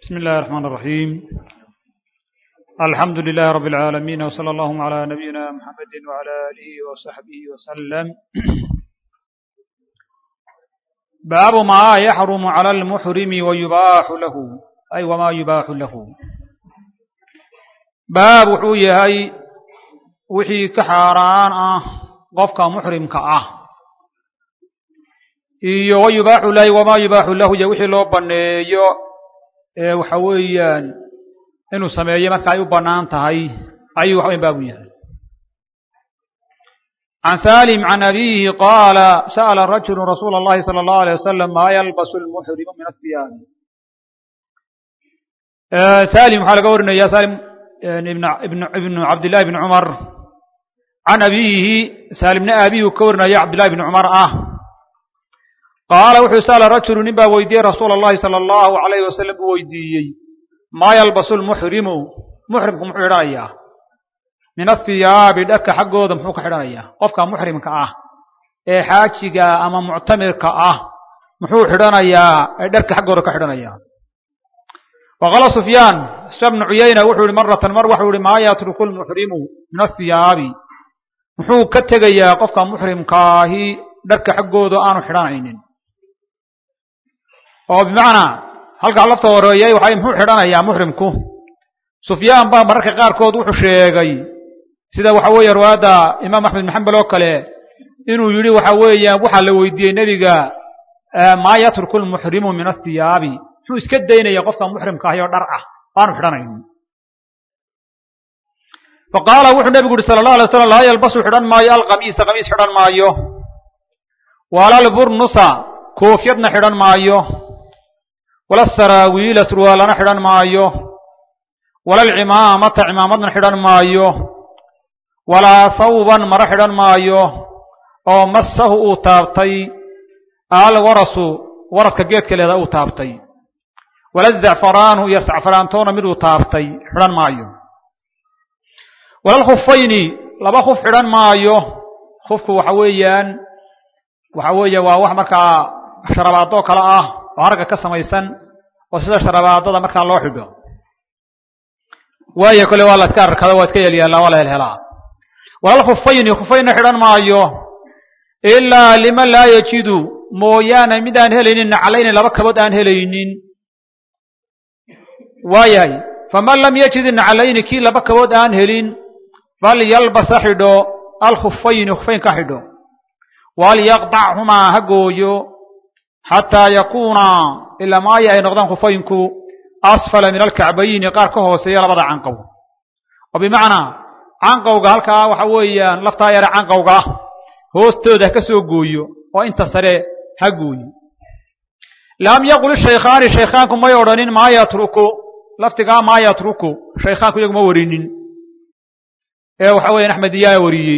بسم الله الرحمن الرحيم الحمد لله رب العالمين وصلى الله على نبينا محمد وعلى آله وصحبه وسلم باب ما يحرم على المحرم ويباح له أي وما يباح له baab wuxuu yahay wixii ka xaaraan ah qofka muxrimka ah iyo wa yubaaxu lahi wamaa yubaaxu lahu iyo wixii loo banneeyo ee waxa weeyaan inuu sameeyo marka ay u bannaan tahay ayuu waxa weyan baabu yahay can salim can abihi qaala sa'ala rajulu rasuula اllahi salى اllahu alيyه wasalam maa yalbasu lmuxrimu min athiyaabi salim waxaa laga warinaya salim ibnu cabdillahi bni cumar can abiyihi saalimna aabihii ka warinaya cabdillahi bni cumar ah qaala wuxuu sa'ala rajulu nin baa weydiiyey rasuula allahi sala allahu alayhi wasalam buu weydiiyey maa yalbasu lmuxrimu muxrimku muxuu xidhanayaa min athiyaabi dharka xaggooda muxuu ka xidhanayaa qofka muxrimka ah ee xaajiga ama muctamirka ah muxuu xidhanayaa ee dharka xaggooda ka xidhanayaa waqaala sufyaan sufyaan bnu cuyayna wuxuu yihi maratan mar waxuu yihi maa yatruku lmuxrimu min athiyaabi muxuu ka tegayaa qofka muxrimkaahi dharka xaggooda aanu xidhanaynin oo bimacnaa halkaa lafta horeeyay waxay muxuu xidhanayaa muxrimku sufyaan baa mararka qaarkood wuxuu sheegay sida waxa weeye riwaayadda imaam axmed bin xambal oo kale inuu yidhi waxa weeyaan waxaa la weydiiyey nebiga maa yatruku lmuxrimu min athiyaabi muxuu iska daynaya qofka muxrimka ahi oo dhar ah aanu xidhanaynin fa qaala wuxuu nebigu yihi sala allah alay slam laa yalbasu xidhan maayo alqamiisa qamiis xidhan maayo wala alburnusa koofyadna xidhan maayo wala saraawiila surwaalana xidhan maayo wala alcimaamata cimaamadna xidhan maayo walaa sawban maro xidhan maayo oo massahu uu taabtay alwarasu waradka geedka leeda uu taabtay wala zacfaraanu iyo sacfaraantoona miduu taabtay xidhan maayo wala alkhufayni laba khuf xidhan maayo khufku waxa weeyaan waxa weeye waa wax markaa sharabaadoo kale ah oo haragga ka samaysan oo sida sharabaadada markaa loo xidho waayo kole waa la iska arkada waa iska yelyaallaa waa la helhelaa wala alkhufayni khufaynna xidhan maayo ilaa liman laa yajidu mooyaane mid aan helaynin naclayni laba kabood aan helaynin waayahay faman lam yajid naclayni kii laba kabood aan helin falyalbasa xidho alkhufayni khufayn ka xidho walyaqdachumaa ha gooyo xataa yakuuna ilaa maayo ay noqdaan khufayinku asfala min alkacbayni qaar ka hooseeya labada canqow oo bimacnaa canqowga halkaa waxa weeyaan laftaa yare canqowga hoostooda ha ka soo gooyo oo inta sare ha gooyo lam yaqul shaykhaani shaykhaanku may odhanin maa yatruku laftigaa maa yatruku shaykhaanku iyagu ma warinin ee waxa weyan axmed iyaa wariyey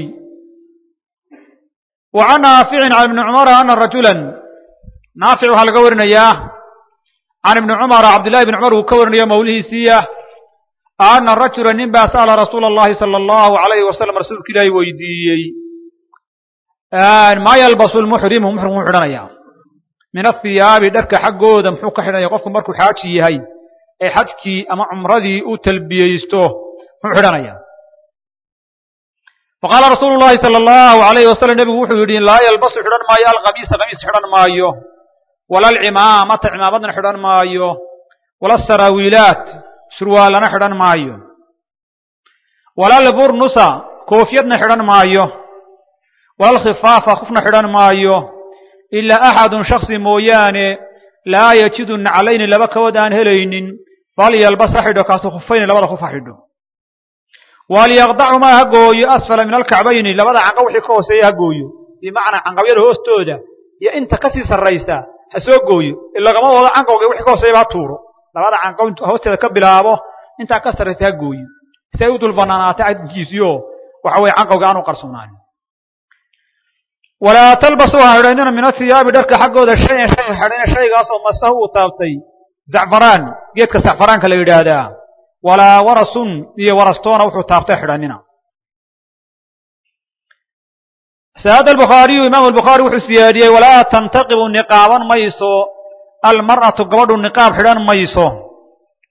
wa can naaficin can ibni cumara ana rajulan naafic waxaa laga warinayaa can ibni cumara cabdillahi ibni cumar uu ka warinayo mawlihiisiiya ana rajula nin baa sa'ala rasuula allahi sala allahu alayhi wasalam rasuulka ilaahi weydiiyey maa yalbasu lmuxrimu muxrimku muxuu xidhanayaa min athiyaabi dharka xaggooda muxuu ka xidhanaya qofku markuu xaaji yahay ee xajkii ama cumradii u talbiyeysto muxuu xidhanayaa faqaala rasuulu llahi sala allahu alayhi wasalam nebigu wuxuu yidhi laa yalbasu xidhan maayo alqamiisa qamiis xidhan maayo wala alcimaamata cimaamadna xidhan maayo wala asaraawiilaat surwaalana xidhan maayo wala alburnusa koofyadna xidhan maayo wala alkhifaafa kufna xidhan maayo ilaa axadun shaksi mooyaane laa yajidu naclayni laba kabood aan helaynin falyalbas ha xidho kaasu khufayni labada kuf ha xidho walyaqdacumaa ha gooyo asfala min alkacbayni labada canqab wixii ka hooseeya ha gooyo bimacnaa canqabyada hoostooda iyo inta kasii sarraysa ha soo gooyo ilagama wado canqawga wixii ka hooseeyaba ha tuuro labada canqab hoosteeda ka bilaabo intaa ka sarraysa ha gooyo si ay u dul banaanaatay adinkiisiyo waxa weye canqawga aanu qarsoonaanin walaa talbasuu ha xidhaynina min athiyaabi dharka xaggooda shayan shay xidhayna shaygaasoo masahu uu taabtay zacfaraan geedka zacfaraanka la yidhaahdaa walaa warasun iyo warastoona wuxuu taabtay xidhanina saada albukhaariyu imaamu albukhaari wuxuu siyaadiyey walaa tantaqibu niqaaban mayso almar'atu gabadhu niqaab xidhan mayso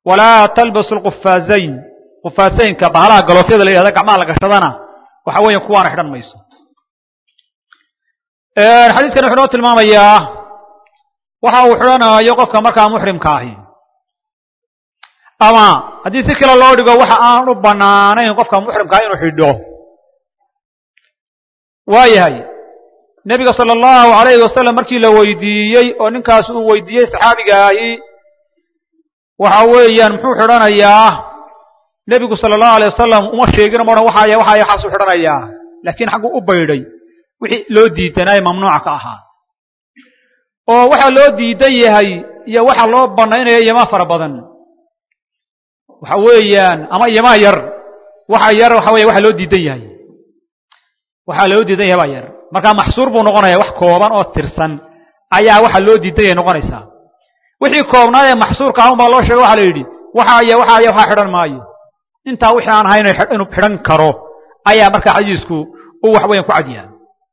walaa talbasu lqufaazayn qufaasaynka bahalaha galoofyada la yidhahda gacmaha la gashadana waxa weeya kuwaana xidhan mayso xadiiskan wuxuu noo tilmaamayaa waxa uu xidhanayo qofka markaa muxrimka ahi ama haddii si kale loo dhigo waxa aan u banaanayn qofka muxrimkaa inuu xidho waa yahay nebiga sala allahu alayhi wasalam markii la weydiiyey oo ninkaas uu weydiiyey saxaabiga ahi waxa weeyaan muxuu xidhanayaa nebigu sala allahu alayh wasalam uma sheegin ma odhan waxaaya waxaaya waxaasuu xidhanayaa laakiin xagguu u baydhay wixii loo diidanaaye mamnuuca ka ahaa oo waxa loo diidan yahay iyo waxa loo banaynaya iyomaa fara badan waxa weeyaan ama iyomaa yar waxa yar waxa weya waxa loo diidan yahay waxaa loo diidan yahay baa yar markaa maxsuur buu noqonaya wax kooban oo tirsan ayaa waxa loo diidan yahay noqonaysaa wixii koobnaad ee maxsuurka ahun baa loo sheegay waxa la yidhi waxa aya waxa aya waxaa xidhan maayo intaa wixii aan ahayn inuu xidhan karo ayaa markaa xadiisku uu wax weyan ku cadyahay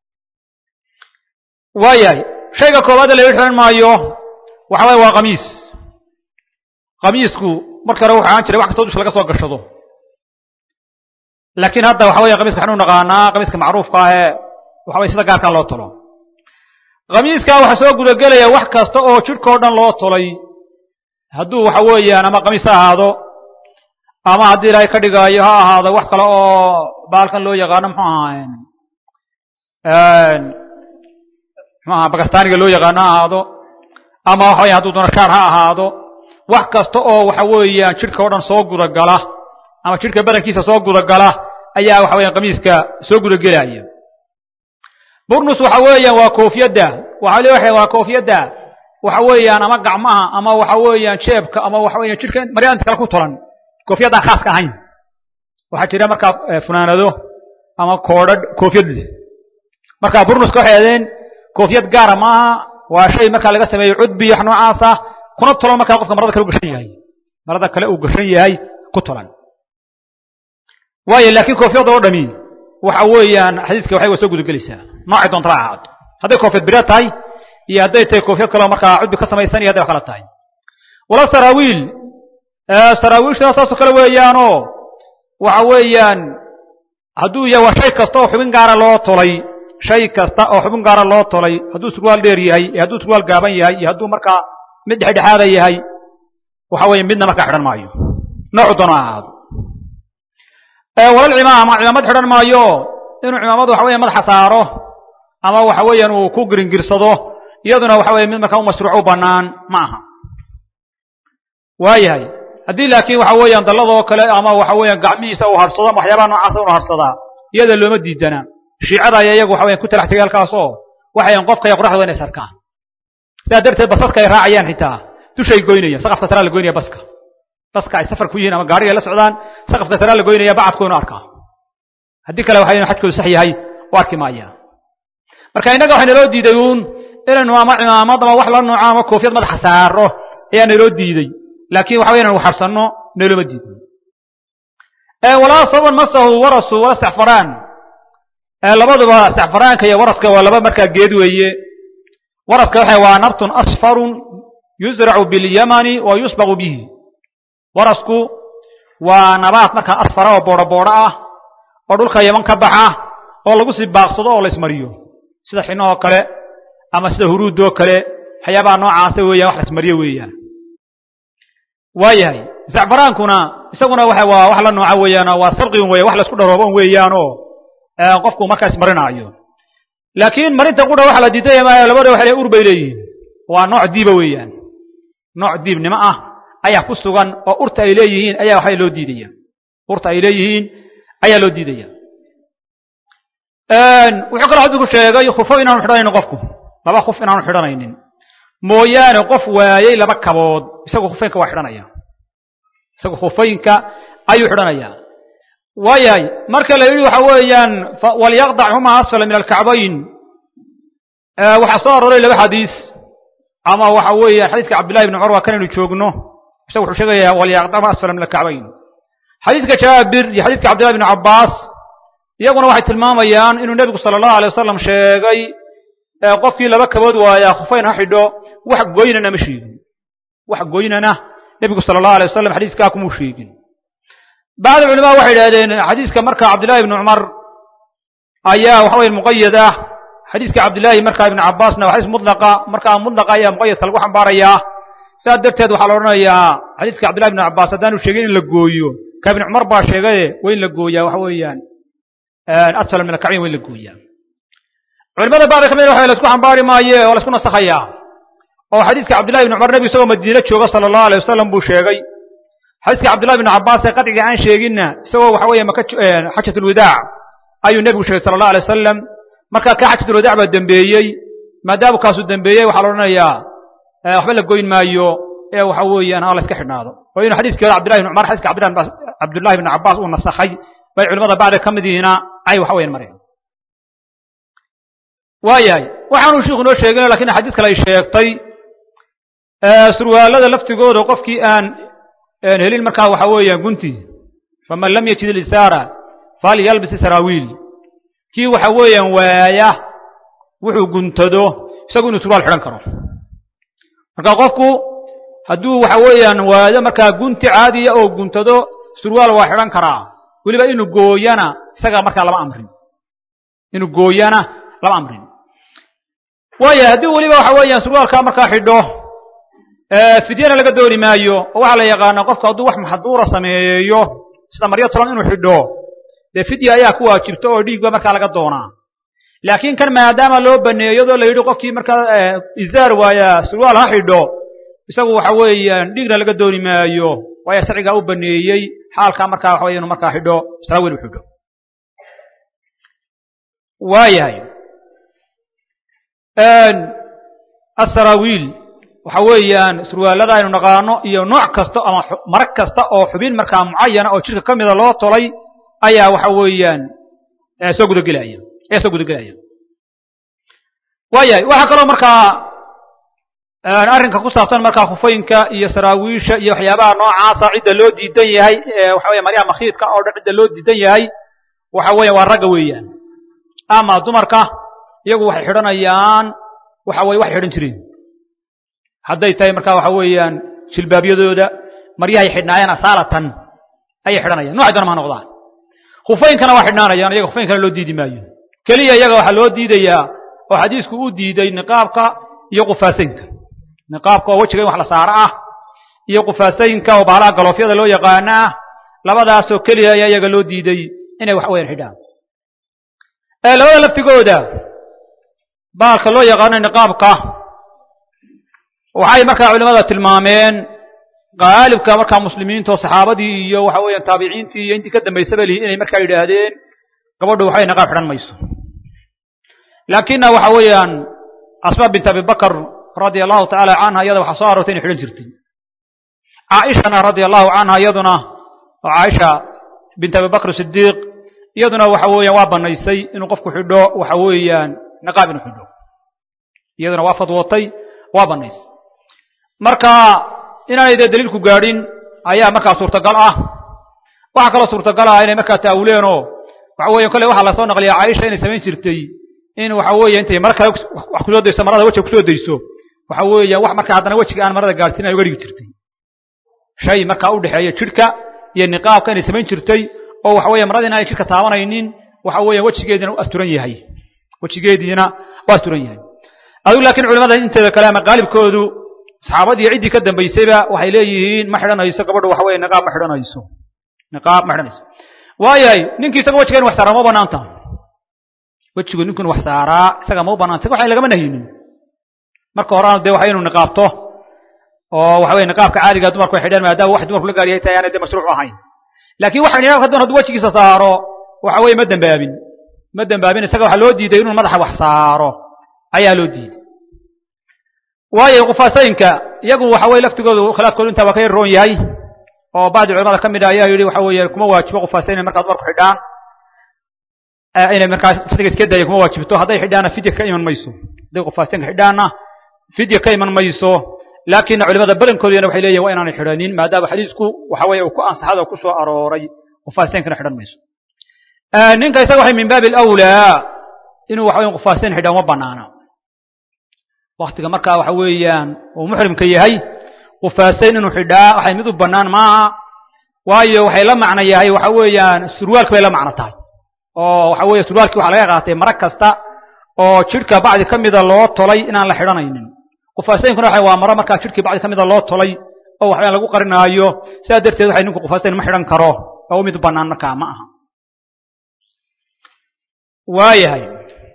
waayahay shayga koowaadee la xidhan maayo waxa waye waa kamiis kamiisku marka hore wuxu ahaan jiray wax kastoo dusha laga soo gashado laakiin hadda waxa weya kamiska waxanu naqaanaa kamiiska macruufka ah ee waxa weye sida gaarkaa loo tolo kamiiskaa waxaa soo gudagelaya wax kasta oo jidhkao dhan loo tolay hadduu waxa weeyaan ama kamiis ha ahaado ama haddii ilaahay ka dhigaayo ha ahaado wax kale oo baalkan loo yaqaano muxuu ahaa muxuu aha bakistaniga loo yaqaano ha ahaado ama waxa weya hadduu doono shaar ha ahaado wax kasta oo waxa weeyaan jidhka o dhan soo gudagala ama jidhka badankiisa soo gudagala ayaa waxa weyan kamiiska soo gudagelaya burnus waxa weeyaan waa koofiyadda waxa le waa koofiyadda waxa weeyaan ama gacmaha ama waxa weeyaan jeebka ama waxa weyan jidhka maryaa inta kale ku tolan koofiyadaan khaaska ahayn waxaa jira markaa funaanado ama koodhadh koofiyad leh marka burnuska waxay adeen koofiyad gaara maaha waa shay markaa laga sameeyey cudbi wax noocaasa kuna tolan markaa qofka marada kale u gashan yahay marada kale uu gashan yahay ku tolan waayo laakiin koofiyadda oo dhami waxa weeyaan xadiiska waxay wa soo gudagelaysaa noocay doonta ha ahaato hadday koofiyad bireed tahay iyo hadday tahay koofiyad kaleo markaa cudbi ka samaysan iyo hadday wax kala tahay wala saraawiil saraawiilshana saasoo kale weeyaanoo waxa weeyaan hadduu yahay waa shay kasta oo xubin gaara loo tolay shay kasta oo xubin gaara loo tolay hadduu surwaal dheer yahay iyo hadduu surwaal gaaban yahay iyo hadduu markaa mid dhexdhexaada yahay waxa weeye midna markaa xidhan maayo noocu doono ha ahaado walal cimaama cimaamad xidhan maayo inuu cimaamad waxa weya madaxa saaro ama waxa weeyaan uu ku giringirsado iyaduna waxa weye mid markaa u mashruuc u bannaan ma aha waayahay haddii laakiin waxa weeyaan dalladoo kale ama waxa weeyaan gacmihiisa uu harsado ama waxyaabaha noocaasa unu harsadaa iyada looma diidana shiicada aya iyagu waxa weyan ku talax tegay halkaas oo waxayan qofka iyo qoraxda inay sarkaan sidaa darteed basaska ay raacayaan xitaa dushay goynayaan saqafka saraa la goynaya baska baska ay safar ku yihiin ama gaariga ay la socdaan saqafka saraa la goynaya bacadku inu arkaa haddii kale waxa xajkoodu sax yahay u arki maaya marka innaga waxaa naloo diiday uun inaynu ama cimaamad ama wax la nooco ama koofiyad madaxa saaro ayaa naloo diiday laakiin waxa weya inanu xarsanno nalooma diidin walaa saban masahu warasu wala stacfaraan labaduba stacfaraanka iyo waraska waa laba markaa geed weeye waraska waxa waa nabtun asfarun yuzracu bilyamani wa yusbaqu bihi warasku waa nabaad markaa asfara oo boodho boodho ah oo dhulka yaman ka baxa oo lagu sii baaqsado oo la ismariyo sida xinahoo kale ama sida huruudoo kale waxyaabaha noocaasa weeyaan wax la ismariyo weeyaan waayahay zacfaraankuna isaguna waa waa wax la nooca weeyaanoo waa sarqigun weya wax la isku dharooban weeyaanoo qofku markaa ismarinaayo laakiin marinta qudha waxa la diidaya maayo labada waxa le ur bay leeyihiin waa nooc diiba weeyaan nooc diibnimo ah ayaa ku sugan oo urta ay leeyihiin ayaa waxa loo diidaya urta ay leeyihiin ayaa loo diidaya wuxuu kaloo xadiku sheegay khufo inaanu xidhanaynin qofku laba khuf inaanu xidhanaynin mooyaane qof waayey laba kabood isagu khufeynka waa xidhanaya isagu khufeynka ayuu xidhanayaa waayahay marka la yidhi waxa weeyaan walyaqdac huma asfala min alkacbayn waxaa soo arooray laba xadiis ama waxa weeyaan xadiiska cabdillahi ibni cumar waa kanaynu joogno isagu wuxuu sheegayaa walyaqdac huma asfala min alkacbayn xadiiska jaabir iyo xadiiska cabdillahi ibni cabbaas iyaguna waxay tilmaamayaan inuu nebigu sala allahu alay wasalam sheegay qofkii laba kabood waayaa khufeyn ha xidho wax goynana ma sheegin wax goynana nebigu sala allahu alay wasalam xadiiskaa kumuu sheegin bacd culamaa waxay idhahdeen xadiiska marka cabdillahi ibni cumar ayaa waxa weye muqayad ah xadiiska cabdillaahi markaa ibni cabbaasna waa xadiis mutlaqa markaa mutlaqa ayaa muqayadka lagu xambaarayaa saas darteed waxaa la odhanayaa xadiiska cabdillahi ibni cabbaas haddaanu sheegin in la gooyo ka ibni cumar baa sheegaye waa in la gooyaa waxa weeyaan asfala min alkacbayn waa in la gooyaa culimada bacda ka mid waxa la isku xambaari maaye oo la isku nasakhayaa oo xadiiska cabdillahi ibni cumar nebigu isagoo madiine jooga sala allahu alay wasalam buu sheegay xadiiska cabdillahi ibni cabbaas ee qadciga aan sheeginna isagoo waxa weeye maka xajat ulwadaac ayuu nebigu sheegay sala allah alay wasalam markaa kaa xajat ulwadaac baa dembeeyey maadaama kaasuu dembeeyey waxaa la odhanayaa waxba la goyn maayo ee waxa weeyaan ha la iska xidhnaado oo inuu xadiiskii hore cabdillahi ibni cumar xadiiska cabdillahi ibni cabbaas uu nasakhay bay culimada bacda ka midiina ay waxa weyan mareen waayahay waxaanuu shiiku noo sheegin lakin xadiis kale ay sheegtay surwaalada laftigooda qofkii aan helin markaa waxa weeyaan gunti faman lam yajid ilisaara falyalbis saraawiil kii waxa weeyaan waaya wuxuu guntado isagu inuu surwaal xidhan karo marka qofku hadduu waxa weeyaan waayo markaa gunti caadiya oo guntado surwaal waa xidhan karaa weliba inuu gooyana isagaa markaa lama amrin inuu gooyana lama amrin waaya haddii weliba waxa weeyaan surwaalkaa markaa xidho fidyana laga dooni maayo oo waxaa la yaqaanaa qofku hadduu wax maxduura sameeyo sida maryo tolan inuu xidho dee fidya ayaa ku waajibta oo dhiigba markaa laga doonaa laakiin kan maadaama loo baneeyo iyadoo la yidhi qofkii markaa izaar waaya surwaal ha xidho isagu waxa weeyaan dhiigna laga dooni maayo waayo sharcigaa u baneeyey xaalkaa markaa waxa weya inu markaa xidho saraawiil u xidho waayahay asaraawiil waxa weeyaan surwaalada aynu naqaano iyo nooc kasta ama marag kasta oo xubin markaa mucayana oo jidhka ka mida loo tolay ayaa waxa weeyaan soo gudagelaya ayaa soo gudagelaya waayahay waxaa kaloo markaa arrinka ku saabsan markaa khufooyinka iyo saraawiisha iyo waxyaabaha noocaasa cidda loo diidan yahay waxa weya maryaha makhiidka oo dhan cidda loo diidan yahay waxa weya waa ragga weeyaan ama dumarka iyagu waxay xidhanayaan waxa weye waxay xidhan jireen hadday tahay markaa waxa weeyaan jilbaabyadooda maryahay xidhnaayeen asaalatan ayay xidhanayaan noocay doona ma noqdaan khufaynkana waa xidhnaanayaan iyaga khufaynkana loo diidi maayo keliya iyaga waxaa loo diidayaa oo xadiisku u diiday niqaabka iyo qufaasaynka niqaabka oo wejiga in wax la saaro ah iyo qufaasaynka oo baalaha galoofyada loo yaqaano ah labadaasoo keliya ayaa iyaga loo diiday inay wax weyan xidhaan labada laftigooda baalka loo yaqaano niqaabka waxay markaa culimada tilmaameen qaalibka markaa muslimiinta oo saxaabadii iyo waxa weeyaan taabiciintii iyo intii ka dambaysaba lihi inay markaa yidhaahdeen gabadhu waxay niqaab xidhan mayso laakina waxa weeyaan asma bint abi bakr radia allahu tacaala canha iyada waxaa soo aroortay inay xidhan jirtay caaishana radia allahu canha iyaduna oo caaisha bint abi bakr sidiiq iyaduna waxa weeyaan waa banaysay inuu qofku xidho waxa weeyaan niqaab inuu xidho iyaduna waa fadwootay waa banaysay marka inaanay dee daliilku gaadhin ayaa markaa suurtagal ah waxaa kaloo suurtagal ah inay markaa taawuleen oo waxa weeye kolley waxaa lasoo naqliyaa caaisha inay samayn jirtay in waxa weeye intay mara kale wax kusoo dayso marada wejiga kusoo dayso waxa weeya wax markaa haddana wejiga aan marada gaadhsiin ay uga dhigi jirtay shay markaa u dhexeeya jidhka iyo niqaabka inay samayn jirtay oo waxa weeye marada inaanay jidhka taabanaynin waxa weeya wejigeediina u asturan yahay wejigeediina u asturan yahay adigu laakiin culimada inteeda kale ama qaalibkoodu saxaabadii ciddii ka dambaysayba waxay leeyihiin ma xidhanayso gabadhu waxa weye niqaab ma xidhanayso niqaab ma xidhanayso waayahay ninkii isaga wejiga in wax saaraa ma banaanta wejigu ninkun wax saaraa isaga ma u banaanta waxa lagama nahyinin marka horena dee waxa inuu niqaabto oo waxa weye niqaabka caadiga dumarku ay xidhaan maadaama wax dumarku la gaariyay tahay aanay dee mashruuc ahayn laakiin waxa niqaabka hadduu hadduu wejigiisa saaro waxa weeye ma dembaabin ma dembaabin isaga waxaa loo diiday inuu madaxa wax saaro ayaa loo diiday waayo qufaasooyinka iyagu waxa weye laftigoodu khilaafkoodu intaa waa ka yar roon yahay oo bacdi culamada ka mid a ayaa yidhi waxa weeye kuma waajibo qufaasayn inay markaa dumarku xidhaan inay markaa fidga iska daya kuma waajibto hadday xidhaana fidya ka iman mayso hadday qufaasaynka xidhaana fidya ka iman mayso laakina culimada badankoodina waxay leeyihin waa inaanay xidhanin maadaama xadiisku waxa weeye uu ku ansaxada oo ku soo arooray qufaasaynkana xidhan mayso ninka isaga waxay min baabi alawlaa inuu waxa weye qufaasayn xidhaan uma banaana waktiga markaa waxa weeyaan uu muxrimka yahay qufaasayn inuu xidhaa waxay mid u bannaan maaha waayo waxay la macno yahay waxa weeyaan surwaalki bay la macno tahay oo waxa weeye surwaalkii waxaa laga qaatay mara kasta oo jidhka bacdi ka mida loo tolay inaan la xidhanaynin qufaasaynkuna waxa waa maro markaa jidhkii bacdi ka mida loo tolay oo waxbaan lagu qarinaayo sidaa darteed waxay ninku qufaasayn ma xidhan karo oo mid bannaan markaa ma aha waayahay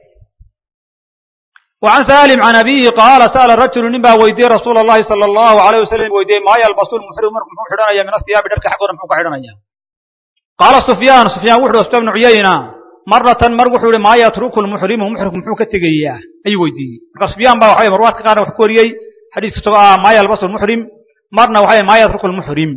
وعن سالم عن أبيه قال سأل رجل نبا ويدي رسول الله صلى الله عليه وسلم ويدي ما يلبس المحرم مركم حدنا من الثياب درك حقنا محوك حدنا قال سفيان سفيان وحده سفيان بن عيينة مرة مر وحول ما يترك المحرم محرم محوك التقيا أي ويدي سفيان با وحي مروات كان وحكوريي حديث ما يلبس المحرم مرنا وحي ما يترك المحرم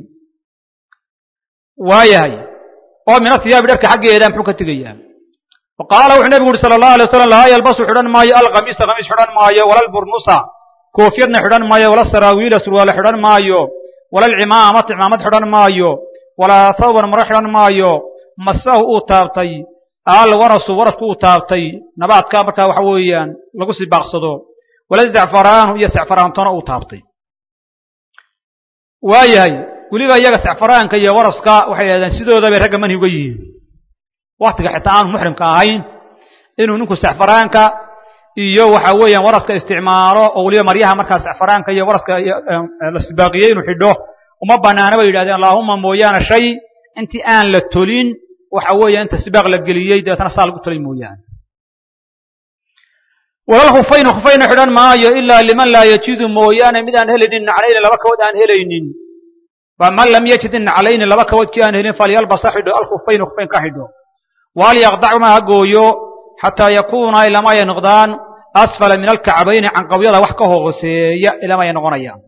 وايهي ومن الثياب درك حقه محوك التقيا وقال وحنا نبي صلى الله عليه وسلم لا يلبس حدن ماي القميص قميص حدن ماي ولا البرنوسا كوفيدنا حدن ماي ولا السراويل سروال حدن ماي ولا العمامة عمامة حدن ماي ولا ثوب مر حدن ماي مسه او تابتي آل ورس ورس او تابتي نبات كابركا waxa weeyaan lagu si baaqsado wala zacfaraan iyo zacfaraan tona uu taabtay waayahay waliba iyaga zacfaraanka iyo waraska waxay yiraahdaan sidooda bay ragga manhi uga yihiin waktiga xitaa aanu muxrimka ahayn inuu ninku saxfaraanka iyo waxa weeyaan waraska isticmaalo oo weliba maryaha markaa saxfaraanka iyo waraska la sibaaqiyey inuu xidho uma banaana bay yidhahdeen allaahuma mooyaane shay intii aan la tolin waxa weeya inta sibaaq la geliyey dabeetana saa lagu tolay mooyaane walal khufayna khufayna xidhan maayo ilaa liman laa yajidu mooyaane mid aan helaynin naclayni laba kabood aan helaynin faman lam yajid naclayni laba kabood kii aan helin falyalbasa xidho alkhufayna khufayn ka xidho walyaqdacuma ha gooyo xataa yakuuna ilama ay noqdaan asfala min alkacbayni canqawyada wax ka hooseeya ilama ay noqonayaan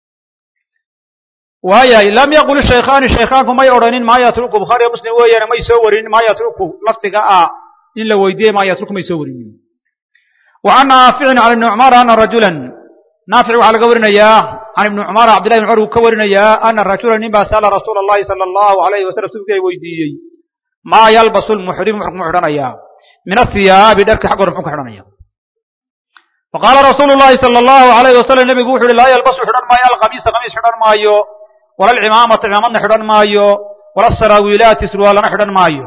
waayahay lam yaqul shaykhaani shaykhaanku may odhanin maa yatruku bukhaariyo muslim weeyaane may soo warinin maa yatruku lafdiga ah in la weydiiyey maa yatruku may soo warinin wa can naaficin can ibni cumar ana rajulan naafic waxaa laga warinayaa can ibni cumar cabdillahi ibn cumar uu ka warinayaa ana rajula nin baa sa'ala rasuula allahi sala allahu alayhi wasalam rasuulka ay weydiiyey maa yalbasu lmuxrimu muxuu ku xidhanayaa min athiyaabi dharka xag hore muxuu ka xidhanaya faqaala rasuulu llahi sala allahu alayhi wasalam nebigu wuxu uhi laa yalbasu xidhan maayo alqamiisa qamiis xidhan maayo wala alcimaamata cimaamadna xidhan maayo wala asaraawiilaati surwaalana xidhan maayo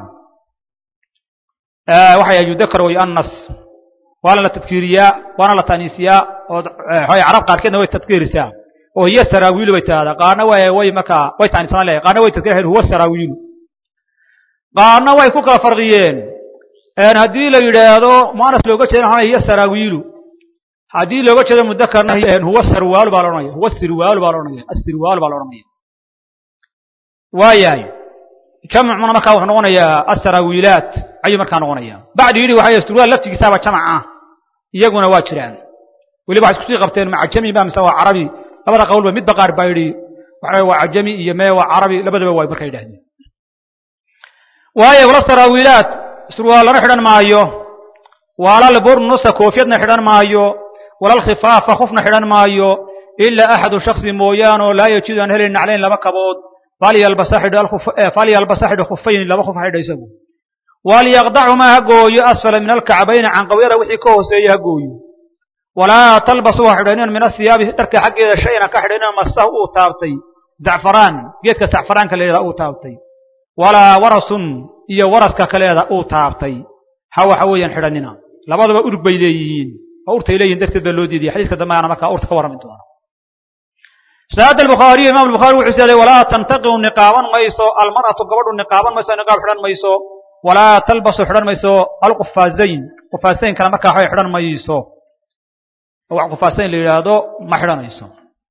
waxay yudakar way annas waana la tadkiiriyaa waana la taaniisiyaa oo carab qaarkeedna way tadkiirisaa oo hiya saraawiilu bay tidahdaa qaarna way way markaa way taanisanaan leeyahay qaarna way tadkiir huwa saraawiilu qaarna way ku kala farqiyeen haddii la yidhaahdo muanas looga jeeda maxaa hiya saraawiilu haddii looga jeedo mudakarna huwa sarwaalu baa laodhanaya huwa sirwaalu baa laodhanaya asirwaalu baa laodhanaya waayahay jamcuna markaa wuxuu noqonayaa asaraawiilaat ayuu markaa noqonaya bacdi yidhi waxay surwaal laftigiisaaba jamac ah iyaguna waa jiraan weliba waxay iskusii qabteen ma cajami ba mise waa carabi labada qowlba midba qaar baa yidhi waxa waa cajami iyo mee waa carabi labadaba waay markaa yidhahdeen waayo wala saraawiilaat surwaalana xidhan maayo walal burnusa koofiyadna xidhan maayo walal khifaafa khufna xidhan maayo ilaa axadu shaksi mooyaane oo laa yajidu aan helayn naclayn laba kabood falyalbasa xidho khufayn laba khuf xidha isagu walyaqdacumaa ha gooyo asfala min alkacbayni canqawyada wixii ka hooseeya ha gooyo walaa talbasu ha xidhanin min athiyaabi dharka xaggeeda shayna ka xidhanin masahu uu taabtay zacfaraan geedka zacfaraanka la yidhaha uu taabtay walaa warasun iyo waraska kaleeda uu taabtay ha waxa weeyaan xidhanina labaduba urug bay leeyihiin oo urtay leeyihin darteed baa loo diidaya xadiiska dambe aana markaa urta ka warrami doona saad albukhaariyo imam albukhaari wuxuu sheegay walaa tantaqiu niqaaban mayso almar'atu gabadhu niqaaban mayso niqaab xidhan mayso walaa talbasu xidhan mayso alqufaazayn qufaasayn kale markaa waxay xidhan mayso oo wax qufaasayn la yidhaahdo ma xidhanayso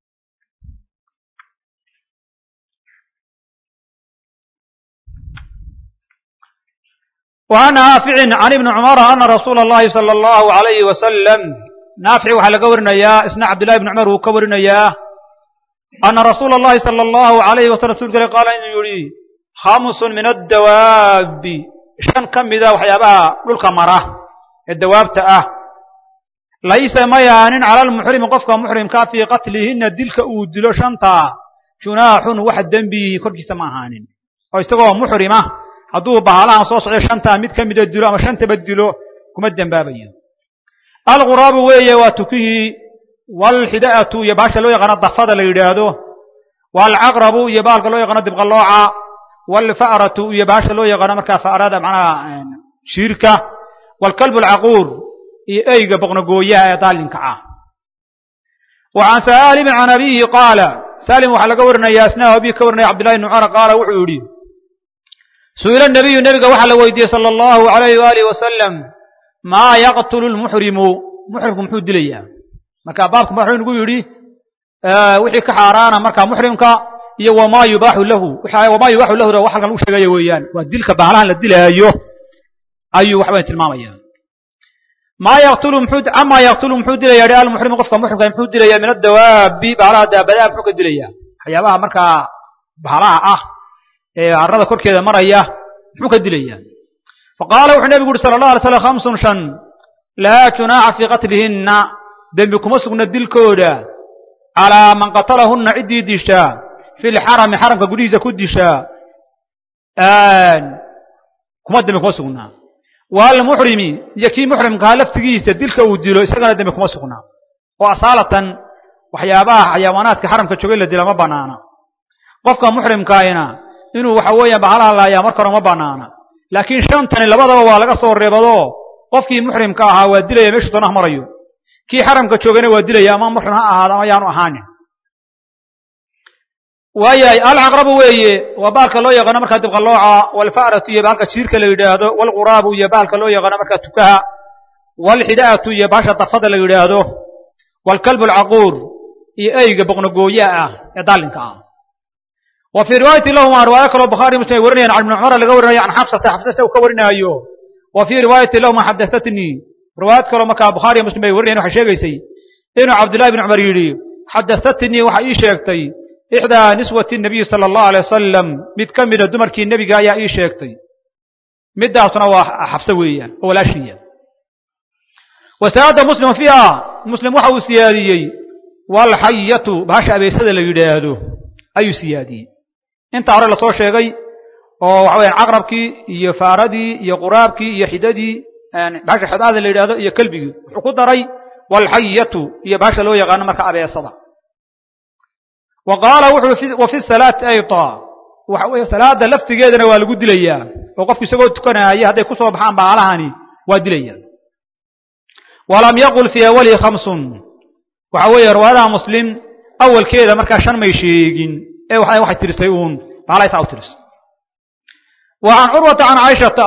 وعن نافع عن ابن عمر أن رسول الله صلى الله عليه وسلم نافع وحا لga warinaya isna cabdاللahi بن cمر wuu ka warinaya أن رsuuل اللhi صلى الله عليه وسلم رsulka al qaala inuu yihi خaمس min الdawaabi شhan ka mida waxyaabaha dhulka mara ee dawaabta ah laysa mayaanin calى الmuxrimi qofka muxrimkaa fii qatlihina dilka uu dilo shantaa junaaxun wax dembihi korkiisa ma ahaanin oo isagoo muxrima hadduu bahalahan soo socday shantaa mid ka mida dilo ama shantaba dilo kuma dembaabayo alquraabu weeye waa tukihii walxida'atu iyo baasha loo yaqaano dafada la yidhaahdo waalcaqrabu iyo baalka loo yaqaano dibqalooca waalfa'ratu iyo baasha loo yaqaano markaa fa'rada macnaha shiirka waalkalbu alcaquur iyo eyga boqnogooyaha ee daalinka ah wa can saalimin can abihi qaala saalim waxaa laga warinaya isna abihi ka warinaya cabdillahi bn cumar qaala wuxuu yidhi su'ila nabiyu nebiga waxaa la weydiiyey sala allahu alayh waalihi wasalam maa yaqtulu lmuxrimu muxrimku muxuu dilayaa marka baabka wuxuu nagu yidhi wixii ka xaaraana marka muxrimka iyo wamaa yubaaxu lahu wamaa yubaaxu lahu wax halkan lagu sheegaya weeyaan waa dilka baalahan la dilaayo ayuu waxbay tilmaamaya maa yaqtulu muxuu amaa yaqtulu muxuu dilaya hi almuxrimu qofka muxrimka muxuu dilaya min adawaabi baalaha daabadaha muxuu ka dilaya waxyaabaha markaa baalaha ah ee arada korkeeda maraya muxuu ka dilaya faqaala wuxuu nebigu uhi sala allah alay slam khamsun shan laa junaaxa fii qatlihinna dembi kuma sugna dilkooda calaa man qatalahunna ciddii dishaa fi lxarami xaramka gudihiisa ku dishaa kuma dembi kuma sugnaa waalmuxrimi iyo kii muxrimkaha laftigiisa dilka uu dilo isagana dembi kuma sugnaa oo asaalatan waxyaabaha xayawaanaadka xaramka joogay la dila ma banaana qofka muxrimkaahina inuu waxa weeyaan bahalaha laayaa marka hore ma banaana laakiin shantani labadaba waa laga soo reebado qofkii muxrimka ahaa waa dilaya meeshuu doonaha marayo kii xaramka joogana waa dilaya ama muxrim ha ahaado ama yaanu ahaanin waayahay alcaqrabu weeye waa baalka loo yaqaano markaa dibqalooca waalfa'ratu iyo baalka jiirka la yidhaahdo waalquraabu iyo baalka loo yaqaano markaa tukaha waalxidaatu iyo baasha dafada la yidhaahdo waalkalbu alcaquur iyo eyga boqnogooyaha ah ee daalinka ah wa fii riwaayati lahuma riwaayo kaloo bukhaari muslim ay warinayaan can ibni cumar laga warinayo can xafsata xafsata uu ka warinaayo wa fii riwaayati lahuma xadahatnii riwaayad kaloo markaa bukhaariyo muslim ay warinayan waxay sheegaysay inuu cabdullahi bn cumar yidhi xadahatnii waxa ii sheegtay ixdaa niswati nabiyi sala allahu alay wasalam mid ka mida dumarkii nebiga ayaa ii sheegtay middaasuna waa xabse weeyaan oo walaashiya wa saada muslim fiiha muslim waxa uu siyaadiyey waalxayatu bahasha abeysada la yidhaahdo ayuu siyaadiyey intaa hore lasoo sheegay oo waxa weyaan caqrabkii iyo faaradii iyo quraabkii iyo xidadii bahasha xidaada la yidhahdo iyo kelbigii wuxuu ku daray waalxayatu iyo bahasha loo yaqaano marka abeesada wa qaala wuxuu wa fi salaati ayda waxa weeye salaada laftigeedana waa lagu dilayaa oo qofku isagoo tukanaaya hadday ku soo baxaan baalahani waa dilayaan walam yaqul fii awalihi khamsun waxa weeye riwaayadaha muslim awalkeeda markaa shan may sheegin ee waxay tirisay uun baalahaysaa u tirisay wa can curwata can caaishata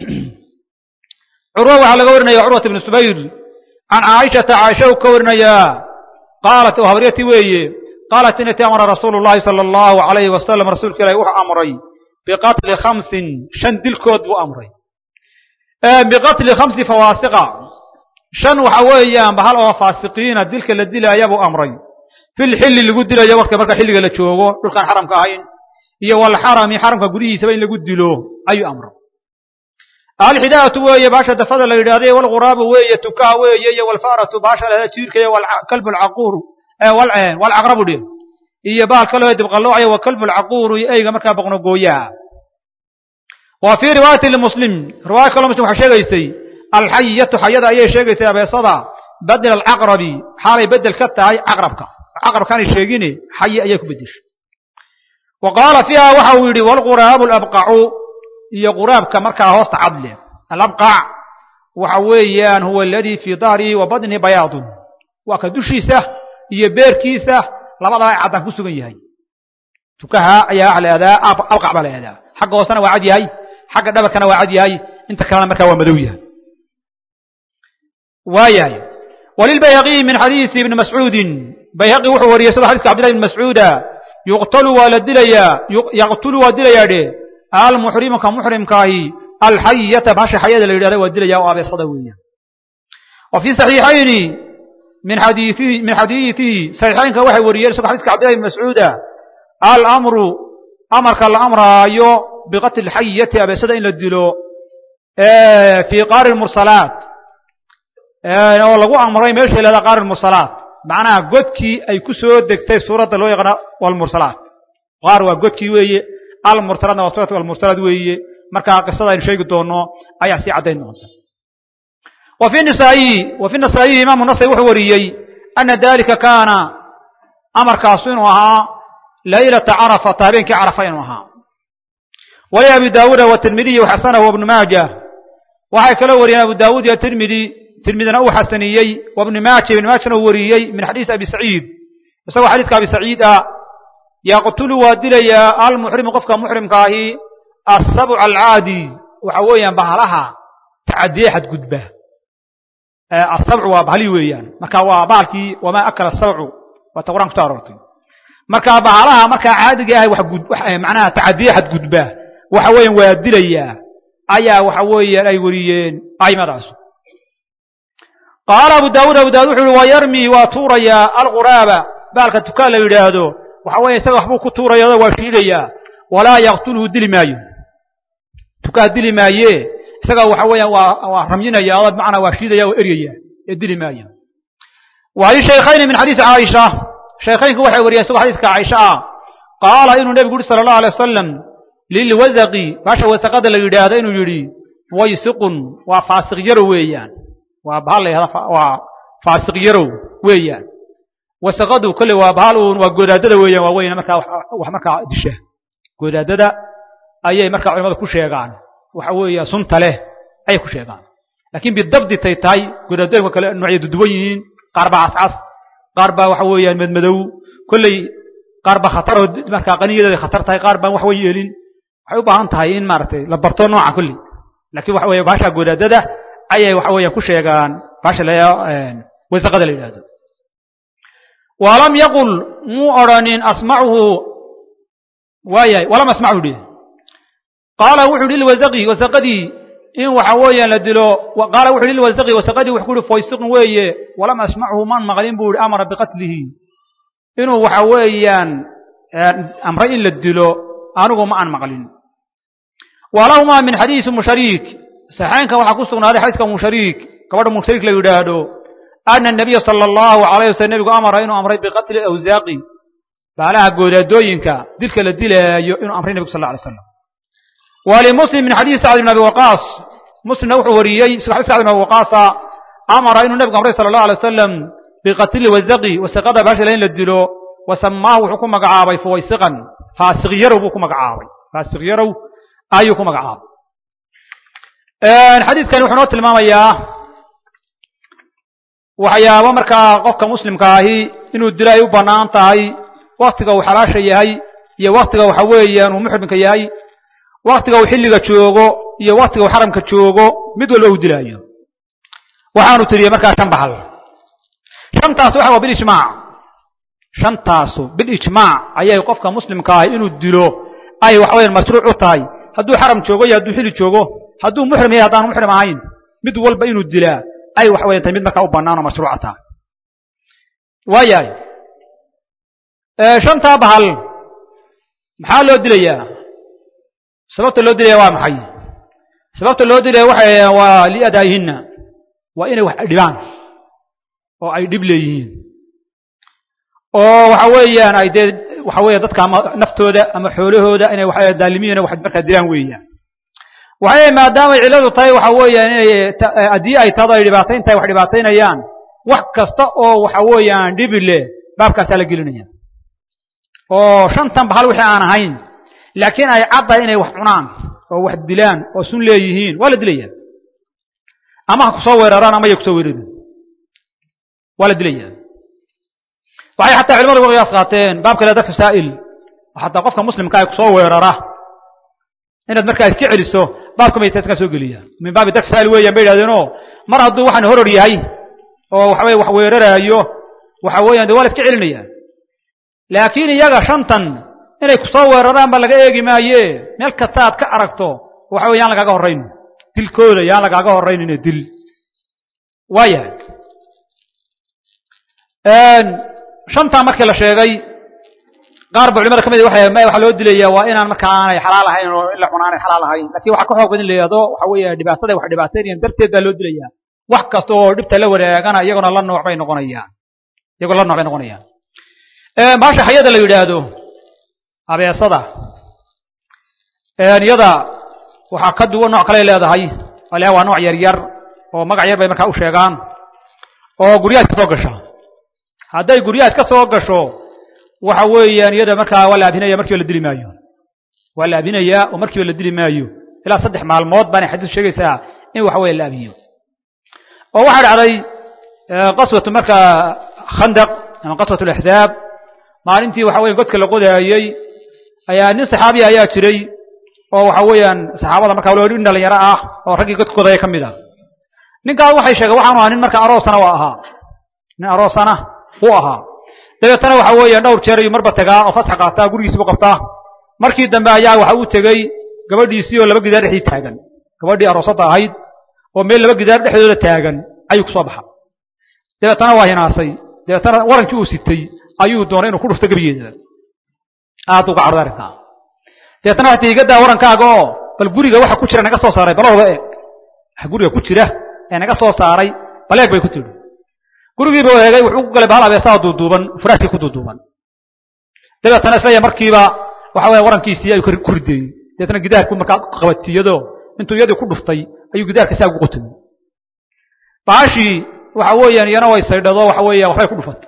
curwa waxaa laga warinaya curwata ibnu subayr can caaishata caaisha u ka warinayaa qaalat oo habaryati weeye qaalat inati amara rasuulu llahi sala allahu alayhi wasalam rasuulka ilahi wuxuu amray biqatli khamsin shan dilkood buu amray biqatli khamsi fawaasiqa shan waxa weeyaan bahal oo faasiqiina dilka la dilaaya buu amray fil xilli lagu dilayo marka marka xilliga la joogo dhulkaan xaramka ahayn iyo walxarami xaramka gudihiisaba in lagu dilo ayuu amray alxidaatu weeye baasha dafada la yidhahday walquraabu weeye tukaha weeye iyo walfaratu baasha la jiirka iyo walkalbu alcaquuru walcaqrabu dhe iyo baal kaloo dibqaloocaya wa kalbu alcaquuru iyo eyga markaa boqnogooyaha wa fii riwaayati limuslim riwaaya kaloo muslim waxay sheegaysay alxayatu xayada ayay sheegaysay abeesada badel alcaqrabi xaalay bedel ka tahay caqrabka caqrabkaanay sheegine xaye ayay ku bedeshay wa qaala fiiha waxa uu yidhi walquraabu alabqacu iyo quraabka markaa hoosta cadle alabqac waxa weeyaan huwa aladii fii dahrihi wa badnihi bayaadun waa ka dushiisa iyo beerkiisa labadaba caddaan ku sugan yahay tukaha ayaa waxa la ihahdaa alqac baa la ihahdaa xagga hoosena waa cad yahay xagga dhabarkana waa cad yahay inta kalena markaa waa madow yahay waayahay walilbayhaqiyi min xadiisi ibni mascuudin bayhaqi wuxuu wariyey sida xadiiska cabdillahi ibni mascuuda yuqtalu waa la dilayaa yaqtulu waa dilayaa dhe almuxrimuka muxrimkaahi alxayata bahasha xayada la yidhahda waa dilaya oo abeesada weeyaan wa fii saxiixayni min xadiiihi min xadiidihi saxiixaynka waxay wariyeen isagoo xadiiska cabdillahi ibni mascuuda alamru amarka la amraayo biqatli xayati abeesada in la dilo fii qaari mursalaat oo lagu amray meesha lahada qaari mursalaat macnaha godkii ay ku soo degtay suuradda loo yaqaano walmursalaat qaar waa godkii weeye almursalaatna waa suurat almursalaat weeye markaa qisada aynu sheegi doono ayaa sii caddayn doonta wa fi nisaa'iyi wa fi nasaa'iyi imaamu nasai wuxuu wariyey ana dalika kaana amarkaasu inuu ahaa laylata carafata habeenkii carafa inuu ahaa wali abi daawuuda watirmidiyi waxasanahu wabnu maaja waxay kaloo wariyeen abu daawuud iyo tirmidi tirmidina uu xasaniyey wabnu maaja ibn maajana uu wariyey min xadiisi abi saciid isagoo xadiiska abi saciid ah yaqtulu waa dilayaa almuxrimu qofka muxrimka ahi asabc alcaadi waxa weeyaan bahalaha tacadiye xadgudba asabcu waa bahali weeyaan marka waa bahalkii wamaa akala sabcu waa ta quraan kuso aroortay marka bahalaha markaa caadiga ah macnaha tacadiye xadgudba waxa weeyaan waa dilayaa ayaa waxa weeyaan ay wariyeen aimadaas qaala abu daawuud abu daawud wuxu uhi waa yarmi waa tuurayaa alquraaba baalka tukaan la yidhaahdo waxa weeye isaga waxbuu ku tuuraya waa shiidayaa walaa yaqtulhu dili maayo tukaa dili maaye isaga waxa weeyaan waa waa ramyinaya oo bimacnaa waa shiidaya oo eryaya ee dili maayo wa lishaykayni min xadiisi caaisha shaykhaynku waxay wariyeen isagoo xadiiska caaisha ah qaala inuu nebigu yuri sala allahu alay wasalam lilwasaqi baasha wasaqada la yidhaahdo inuu yidhi waysiqun waa faasiq yarow weeyaan waa bahal la yahda waa faasiq yarow weeyaan wasaqadu kolley waa bahal uun waa godaadada weeyaan waa weyna markaa wax markaa disha godaadada ayay markaa culimadu ku sheegaan waxa weeya sunta leh ayay ku sheegaan laakiin bidabdi tay tahay godaadooyinka kale noocya duduwan yihiin qaar baa cascas qaar baa waxa weeyaan madmadow kolley qaar baa khataroo markaa qaniyadeeda khatar tahay qaar baan wax way yeelin waxay u baahan tahay in maaragtay la barto nooca kolley laakiin waxa weeye baasha godaadada ayay waxa weeyaan ku sheegaan baasha la wasaqada la yidhahdo walam yaqul muu odhanin asmacuhu waayahay walam asmachu dhi qaala wuxu uhi lilwasaqi wasaqadii in waxa weeyaan la dilo qaala wuxu uhi lilwasaqi wasaqadii wuxuu ku uhi foysiqun weeye walam asmachu maan maqlin buu ihi amara biqatlihi inuu waxa weeyaan amray in la dilo anigu ma aan maqlin walahumaa min xadiisi mushariik saxaynka waxaa ku sugnaaday xadiiska mushariik gabadha mushariik la yidhaahdo ana anabiya sala allahu alayh wasalam nebigu amara inuu amray biqatli awsaaqi baalaha goodaadooyinka dilka la dilaayo inuu amray nebigu sal la alay slam walimuslim min xadiisi sacd bn abi waqaas muslimna wuxuu wariyey isagoo xadis sacd bn abi waqaasa amara inuu nebigu amray sala allahu alay wasalam biqatli wasaqi wasaqada baashila in la dilo wasamaahu wuxuu ku magacaabay fuwaysiqan faasiq yarow buu ku magacaabay faasiq yarow ayuu ku magacaabay xadiidkani wuxuu noo tilmaamayaa waxyaabo markaa qofka muslimka ahi inuu dilo ay u bannaan tahay waktiga uu xalaasha yahay iyo waktiga waxa weeyaan uu muxrimka yahay waktiga uu xilliga joogo iyo waktiga uu xaramka joogo mid walba uu dilaayo waxaanu tiriyey markaa shan baxal shantaas waxa waa bilijmaac shantaasu bilijmaac ayay qofka muslimka ahi inuu dilo ay waxa weyaan mashruuc u tahay hadduu xaram joogo iyo hadduu xilli joogo hadduu muxrim yahay haddaanu muxrim ahayn mid walba inuu dilaa ay waxa weyan tahay mid markaa u bannaan oo mashruuca tahay waayahay shantaa bahal maxaa loo dilayaa sababta loo dilaya waa maxay sababta loo dilaya waxay waa liadaayihinna waa inay wax dhibaan oo ay dhib leeyihiin oo waxa weeyaan ay dee waxa weya dadka ama naftooda ama xoolahooda inay waxa daalimiin wax markaa dilaan weeyaan waxay maadaamay cilladu tahay waxa weeyaan inay haddii ay tahdo ay dhibaatayn tahay wax dhibaataynayaan wax kasta oo waxa weeyaan dhibi leh baabkaasaa la gelinaya oo shantan bahal wixii aan ahayn laakiin ay caddahay inay wax cunaan oo wax dilaan oo sun leeyihiin waa la dilaya ama ha kusoo weeraraan ama ya kusoo weerarin waa la dilaya waxay xataa culimadu uga qiyaas qaateen baabka le dadka saa'il xataa qofka muslimka ay kusoo weerara inaad markaa iska celiso baabka maytaaskaa soo geliya min baabi dafc saa'il weeyaan bay yidhahdeenoo mar hadduu waxaan horor yahay oo waxaweye wax weeraraayo waxa weeyaan de waa la iska celinaya laakiin iyaga shantan inay kusoo weeraraan ba laga eegi maaye meel kasta aad ka aragto waxa wey yaan lagaaga horrayn dilkooda yaan lagaaga horraynine dil waayahay shantaa markii la sheegay qaar ba culimada ka mid waxay waxaa loo dilaya waa inaan marka aanay xalaal ahayn oo in la cuna aanay xalaal ahayn lakin waxaa ka xoog badan in la yihahdo waxa weeye dhibaatada wax dhibaataynayaan darteed baa loo dilaya wax kasta oo dhibta la wadaagana iyagona la nooc bay noqonayaan iyagoo la nooc bay noqonayaan baasha xayada la yidhaahdo abeesada iyada waxaa ka duwan nooc kale leedahay ale waa nooc yar yar oo magac yar bay markaa u sheegaan oo guryahaas ka soo gasha hadday guryahaas ka soo gasho waxa weeyaan iyada markaa waa la abhinaya markiiba la dili maayo waa la abhinayaa oo markiiba la dili maayo ilaa saddex maalmood baana xadiis sheegaysaa in waxa weeye la abhiyo oo waxaa dhacday qaswatu markaa khandaq ama qaswat alaxzaab maalintii waxa weye godka la qodaayey ayaa nin saxaabiya ayaa jiray oo waxa weeyaan saxaabada markaa waliba nin dhalinyaro ah oo raggii godka qodaya ka mid ah ninkaas waxay sheegeen waxaanu ahaa nin marka aroosana waa ahaa nin aroosana uu ahaa dabeetana waxa weeyaan dhowr jeer ayuu marba tagaa oo fasax qaataa gurigiisibu qabtaa markii dambe ayaa waxa uu tegey gabadhiisii oo laba gidaar dhexdii taagan gabadhii aroosadda ahayd oo meel laba gidaar dhexdooda taagan ayuu kusoo baxa dabeetana waa hinaasay dabeetana warankii uu sitay ayuu doonay inuu ku dhufto gebigeeda aad uga carday arrinkaa dabeetana waxay tii igadaa warankaaga oo bal guriga waxa ku jira naga soo saaray balahooda eeg waxa guriga ku jira ee naga soo saaray bal eeg bay ku tidhi gurigiiba eegay wuxuu ku galay bahal abeesaa duuduuban furaashkii ku duuduuban dabeetana islaya markiiba waxa weya warankiisii ayuu ku rideeyey dabeetana gidaarku markaa qabatiyado intuu iyadii ku dhuftay ayuu gidaarka saa ugu qotamay baashii waxa weeyaan iyana way saydhado waxa weeya waxbay ku dhufatay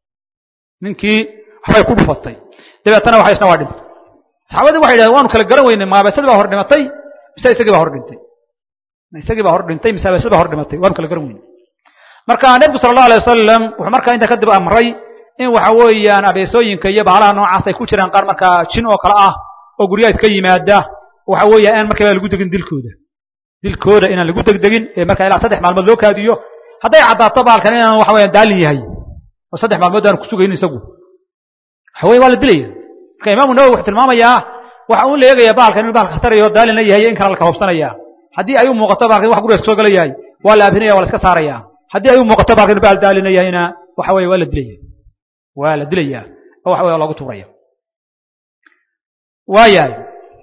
ninkii waxbay ku dhufatay dabeetana waxa isna waa dhintay saxaabadii waxay yidhahdeen waanu kala garan weynay maabeesadii baa hor dhimatay mise isagii baa hor dhintay isagii baa hor dhintay mise abeesadii baa hor dhimatay waanu kala garan weynay marka nebigu sala allahu alay wasalam wuxuu markaa intaa kadib amray in waxa weeyaan abeesooyinka iyo bahalaha noocaas ay ku jiraan qaar markaa jin oo kale ah oo guryaha iska yimaada waxa weeya aan markiiba lagu degin dilkooda dilkooda inaan lagu degdegin ee markaa ilaa saddex maalmood loo kaadiyo hadday caddaato baalkan inaan waxa weeyaan daalin yahay oo saddex maalmood aan kusugayn isagu waxa weye waa la dilaya marka imaamu nawowi wuxuu tilmaamayaa waxa uu la eegayaa baalkan inuu baal khatarayo daalin la yahay in kale la kahobsanaya haddii ay u muuqato baalkan wax guriga kasoo gala yahay waa la abhinaya waa la iska saaraya haddii ay u muuqato baalkan inuu baal daalina yahayna waxa weye waa la dilaya waa la dilaya oo waxa weye loogu tuuraya waayahay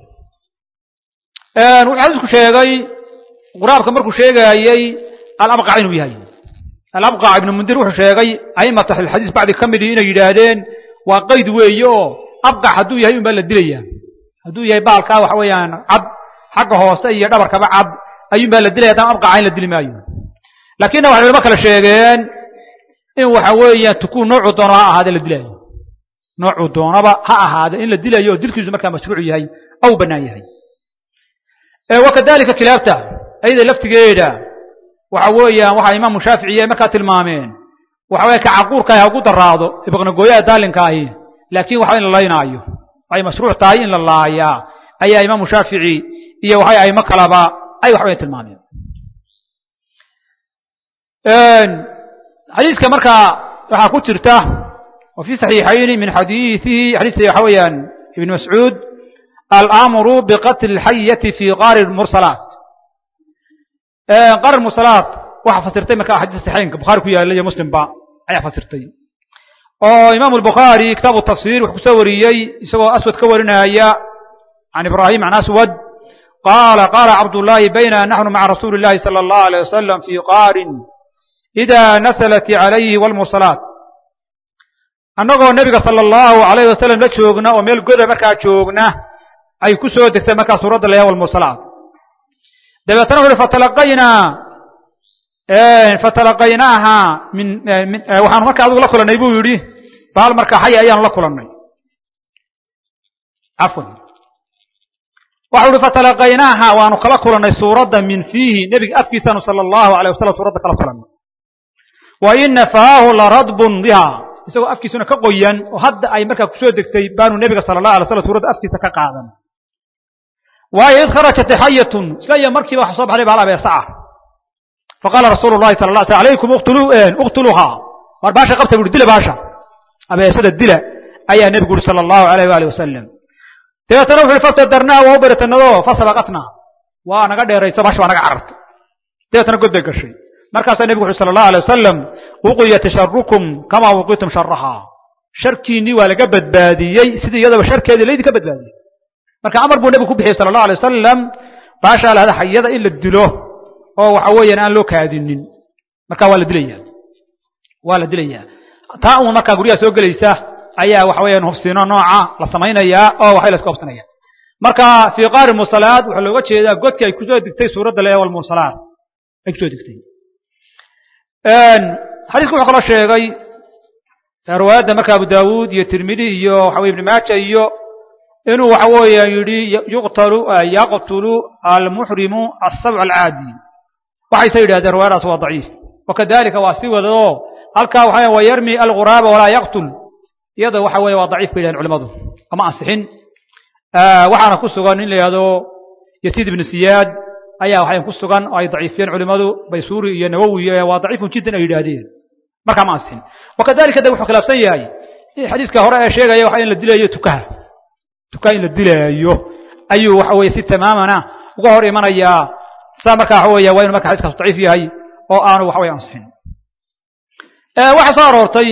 wuxuu xadiisku sheegay quraabka markuu sheegaayey alabqac inuu yahay alabqac ibnu mundir wuxuu sheegay aimatu ahlilxadiis bacdi ka midii inay yidhaahdeen waa qayd weeye oo abqac hadduu yahay un baa la dilaya hadduu yahay baalkaa waxa weeyaan cad xagga hoose iyo dhabarkaba cad ayuun baa la dilaya haddana abqaca in la dili maayo laakinna waxay culamo kale sheegeen in waxa weeyaan tukuu noocuu doono ha ahaade la dilaayo noocuu doonaba ha ahaade in la dilayo oo dilkiisu markaa mashruuc yahay ou bannaan yahay wakadalika kilaabta ayada laftigeeda waxa weeyaan waxaa imaamu shaaficiy ay markaa tilmaameen waxa weye kacaquurka ha ugu daraado ibaqnagooyaha daalinka ahi laakiin waxa in la laynaayo waxay mashruuc tahay in la laayaa ayaa imaamu shaafici iyo waxay aimo kalaba ay waxbay tilmaameen xadiiska markaa waxaa ku jirta wa fi saxiixayni min xadiiihi xadiiska waxa weeyaan ibn mascuud alamru biqatli اlxayati fi qaari mursalaat qaari mursalaat waxaa fasirtay markaa xadiis saxiixaynka bukhaari ku yaalla iyo muslimba ayaa fasirtay oo imaamu albukhaari kitaabu tafsir wuxuu kusoo wariyey isagoo aswad ka warinaya can ibrahim can aswad qaala qaala cabdullaahi bayna naxnu maca rasuuli اllahi salى allahu alيyh wasalam fi qaarin ida nasalat calayhi wlmursalaat annagoo nebiga sala allahu alayh wasalam la joogna oo meel goda markaa joogna ay ku soo degtay markaa suuradda layaa walmursalaat dabeetana wuxu uhi fatalaqaynaa fatalaqaynaaha min waxaanu markaa adigu la kulannay buu yidhi bahal markaa xaya ayaanu la kulannay cafwan waxau uhi fatalaqaynaaha waanu kala kulannay suuradda min fiihi nebiga afkiisaanu sala allahu alayh wasalam suuradda kala kulannay wa ina faahu laradbun biha isagoo afkiisuna ka qoyan oo hadda ay markaa kusoo degtay baanu nebiga sala allah alay slam suuradda afkiisa ka qaadan waayo id kharajat xayatun isla iyo markiiba waxa soo baxday bahal abeesaca faqaala rasuulu llahi sala la sl alaykum uqtuluuhaa waar baasha qabta bu uhi dila baasha abeesada dila ayaa nebigu uhi sala allahu alayh waali wasalam dabeetana wuxu uhi fabtadarnaa waa u beratanado fasabaqatnaa waa naga dheerayso baasha waa naga carartay dabeetana god bay gashay markaasaa nebigu wuxu sala allahu alay wasalam wuqiyat sharukum kamaa wuqitum sharahaa sharkiinnii waa laga badbaadiyey sidii iyadaba sharkeedii laydinka badbaadiyey marka amar buu nebigu ku bixiyey sala allahu alay wasalam baashaa lahada xayada in la dilo oo waxa weeyaan aan loo kaadinin marka waa la dilaya waa la dilayaa taa uma markaa guryaha soo gelaysa ayaa waxa weeyaan hubsino nooca la samaynayaa oo waxay la iska hubsanaya marka fii qaari mursalaat waxaa looga jeedaa godkii ay kusoo degtay suuradda le walmursalaat ay kusoo degtay xadiisku wuxuu kaloo sheegay riwaayadda marka abu daawuud iyo tirmidi iyo waxa weye ibni maaja iyo inuu waxa weeya yidhi yuqtalu yaqtulu almuxrimu asabc alcaadi waxayse yidhahdeen riwaayadaas waa daciif wakadalika waa si wada oo halkaa waxa wa yarmi alguraaba walaa yaqtul iyada waxa weeye waa daciif bay yidhahdeen culimadu ama ansixin waxaana ku sugan nin la yihahdo yasiid ibnu siyaad ayaa waxay ku sugan oo ay daciifiyeen culimadu baysuuri iyo nawowi waa daciifun jiddan ay yidhaahdeen markaa ma ansixin wakadalika de wuxuu khilaafsan yahay xadiiska hore ee sheegaya waxa in la dilayo tukaha tukaha in la dilaayo ayuu waxa weye si tamaamana uga hor imanayaa saa marka waxa weya waa inu marka xadiiskaas daciif yahay oo aanu waxa weye ansixin waxaa soo aroortay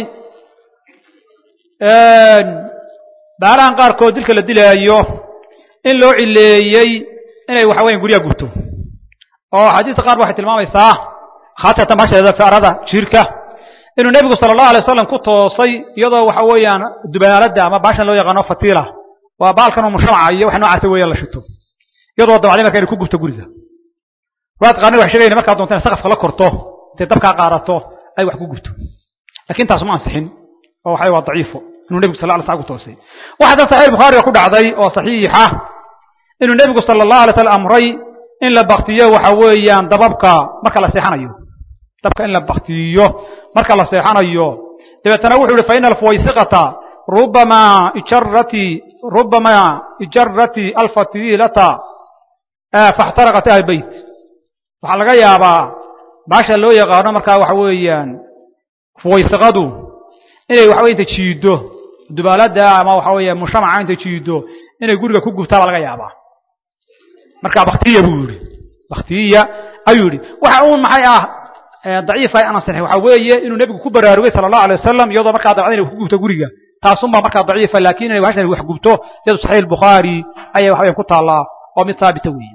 baalahan qaarkood dilka la dilaayo in loo cileeyey inay waxa weya guryaha gubto oo xadiista qaar waxay tilmaamaysaa khaasatan basheeda fiarada jiirka inuu nebigu sala allahu alay wasalam ku toosay iyadoo waxa weeyaan dubaaladda ama baashan loo yaqaano fatiila waa baalkan oo mushamaca iyo wax noocaasa weeyaan la shito iyadoo dabacday marka inay ku gubto guriga waad qaarna waxay sheegayna markaa doonta inay saqafka la korto intay dabkaa qaadato ay wax ku gubto lakin taas ma ansixin oo waxa waa daciifo inuu nebigu sal lla alay slam ku toosay waxaa tan saxiix bukhaariga ku dhacday oo saxiixa inuu nebigu sala allahu alay slam amray in la baktiyo waxa weeyaan dababka marka la seexanayo dabka in la baktiyo marka la seexanayo dabeetana wuxuu yihi faina alfuwaysiqata rubama ijarati rubama ijarati alfatilata faxtaraqat ahl beyt waxaa laga yaabaa baasha loo yaqaano markaa waxa weeyaan fuwaysiqadu inay waxawey inta jiido dubaalada ama waxa weeya mushamaca inta jiido inay guriga ku gubtaa baa laga yaabaa marka baktiya buu yihi baktiya ayuu yihi waxa uun maxay ah daciifa aan ansixin waxa weeye inuu nebigu ku baraarugay sala allahu alay wasalam iyadoo markaa dabcda inay wax ku gubto guriga taasunbaa markaa daciifa lakin inay hashan wax gubto iyadu saxiix bukhaari ayay waxa ku taallaa oo mid haabita weeye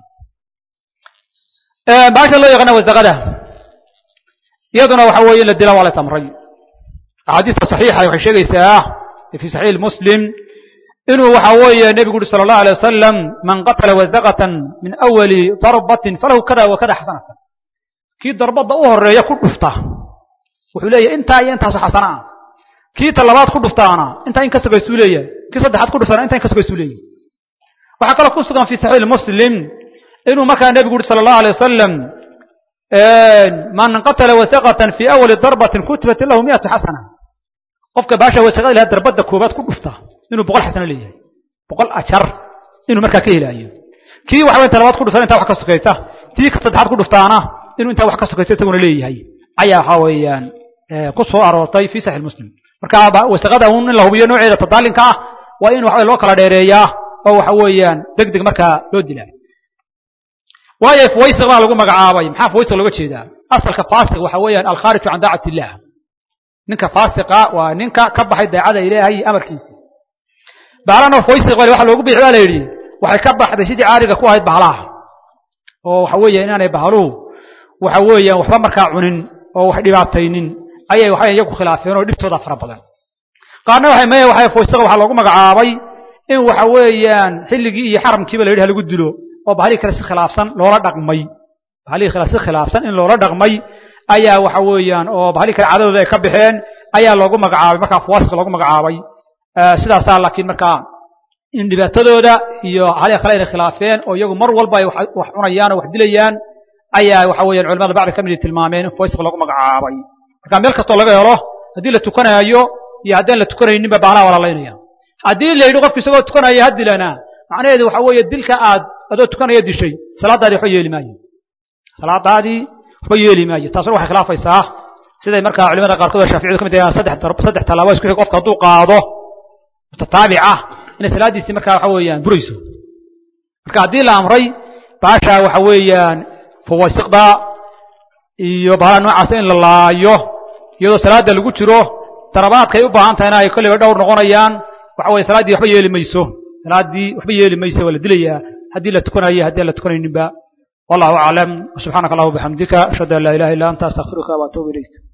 baasha loo yaqaana wasaqada iyaduna waxa weeye in la dila waa la amray axaadiista saxiixa waxay sheegaysaa fi saxiix muslim inuu waxa weeye nebigu uhi sala allahu alay wasalam man qatala wasaqatan min awali darbatin falahu kada wa kada xasanatan kii darbadda u horeeya ku dhufta wuxuu leeyahay intaa iyo intaaso xasana ah kii ta labaad ku dhuftaana intaa in ka sogaysuu leeyahay kii saddexaad ku dhuftaana intaa in ka sogaysuu leeyahay waxaa kaloo ku sugan fi saxiix muslim inuu markaa nebigu uhi sala allahu alay wasalam man qatala wasaqatan fi awali darbatin kutibat lahu miatu xasana qofka baasha wasaqada ilaha darbadda koobaad ku dhufta inuu boqol xasano leeyahay boqol ajar inuu markaa ka helaayo kii waxaway inta labaad ku dhuftana intaa wax ka sokaysa tii ka saddexaad ku dhuftaana inuu intaa wax ka sokaysa isaguna leeyahay ayaa waxa weeyaan ku soo aroortay fi saxiix muslim marka wasaqada un in la hubiyo nooceeda tadaalinka ah waa in waxa loo kala dheereeyaa oo waxa weeyaan deg deg markaa loo dilaa waayo fuwaysiq baa lagu magacaabay maxaa fuwaysiq looga jeedaa asalka faasiq waxa weeyaan alkhaariju can daacati illah ninka faasiqa waa ninka ka baxay daacada ilaahay iyo amarkiisa baalana fuwaysiq bale waxa loogu bixi baa la yidhi waxay ka baxday sidii caariga ku ahayd bahalaha oo waxa weeya inaanay bahaluhu waxa weeyaan waxba markaa cunin oo wax dhibaataynin ayay waxay iyagu khilaafeen oo dhibtooda fara badan qaarna waxay maya waxay fuwaysiqa waxaa loogu magacaabay in waxa weeyaan xilligii iyo xaramkiiba la yidhi ha lagu dilo oo bahalihii kale si khilaafsan loola dhaqmay bahalihii kale si khilaafsan in loola dhaqmay ayaa waxa weeyaan oo bahalihii kale cadadooda ay ka baxeen ayaa loogu magacaabay markaa fuwaasiq loogu magacaabay sidaasaa laakiin markaa in dhibaatadooda iyo halihi kale inay khilaafeen oo iyagu mar walba ay wax cunayaan oo wax dilayaan ayaa waxa weeyaan culamada bacdi ka midi tilmaameen in fuwaasiq loogu magacaabay marka meel kastoo laga helo haddii la tukanaayo iyo haddaan la tukanayninba baalaha walaalaynaya haddii la yidhi qofku isagoo tukanaya ha dilana macnaheedu waxa weeye dilka aad adoo tukanaya dishay salaadaadii waxba yeeli maayo salaadaadii waxba yeeli maayo taasuna waxay khilaafaysaa siday markaa culimada qaarkood oo shaaficiyadu ka mid yahaan saddex saddex tallaabo isku xig qofka hadduu qaado mutataabic ah inay salaaddiisii markaa waxa weeyaan burayso marka haddii la amray baasha waxa weeyaan fuwaysiqda iyo bahala noocaasa in la laayo iyadoo salaada lagu jiro darabaadkay u baahan tahayna ay kolleyba dhowr noqonayaan waxa weye salaaddii waxba yeeli mayso salaaddii waxba yeeli mayso waa la dilayaa haddii la tukanayo haddii aan la tukanayninba wallahu aclam subxaanaka allah bixamdika ashhadu an laa ilaha illa anta astaqfiruka wa atuubu ilayk